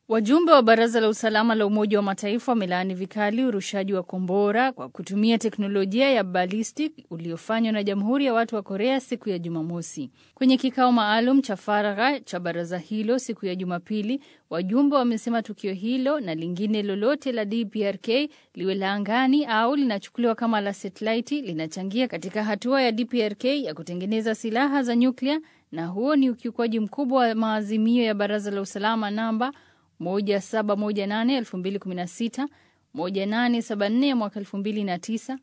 Wajumbe wa Baraza la Usalama la Umoja wa Mataifa wamelaani vikali urushaji wa kombora kwa kutumia teknolojia ya ballistic uliofanywa na Jamhuri ya Watu wa Korea siku ya Jumamosi. Kwenye kikao maalum cha faragha cha baraza hilo siku ya Jumapili, wajumbe wamesema tukio hilo na lingine lolote la DPRK liwe la angani au linachukuliwa kama la satelaiti linachangia katika hatua ya DPRK ya kutengeneza silaha za nyuklia, na huo ni ukiukwaji mkubwa wa maazimio ya Baraza la Usalama namba 1718 2016, 1874 ya mwaka 2009,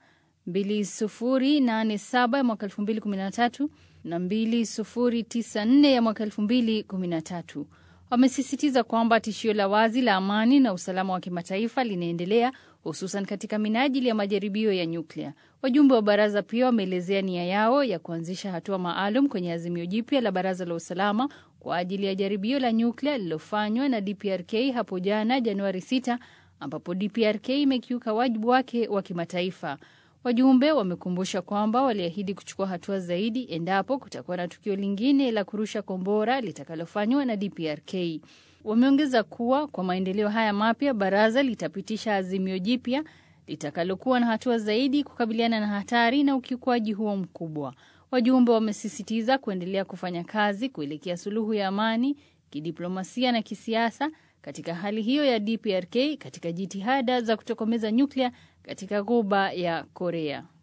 2087 ya mwaka 2013 na 2094 ya mwaka 2013. Wamesisitiza kwamba tishio la wazi la amani na usalama wa kimataifa linaendelea hususan katika minajili ya majaribio ya nyuklia. Wajumbe wa baraza pia wameelezea nia yao ya kuanzisha hatua maalum kwenye azimio jipya la Baraza la Usalama kwa ajili ya jaribio la nyuklia lililofanywa na DPRK hapo jana Januari 6, ambapo DPRK imekiuka wajibu wake wa kimataifa. Wajumbe wamekumbusha kwamba waliahidi kuchukua hatua zaidi endapo kutakuwa na tukio lingine la kurusha kombora litakalofanywa na DPRK. Wameongeza kuwa kwa maendeleo haya mapya, baraza litapitisha azimio jipya litakalokuwa na hatua zaidi kukabiliana na hatari na ukiukwaji huo mkubwa. Wajumbe wamesisitiza kuendelea kufanya kazi kuelekea suluhu ya amani, kidiplomasia na kisiasa katika hali hiyo ya DPRK katika jitihada za kutokomeza nyuklia katika Ghuba ya Korea.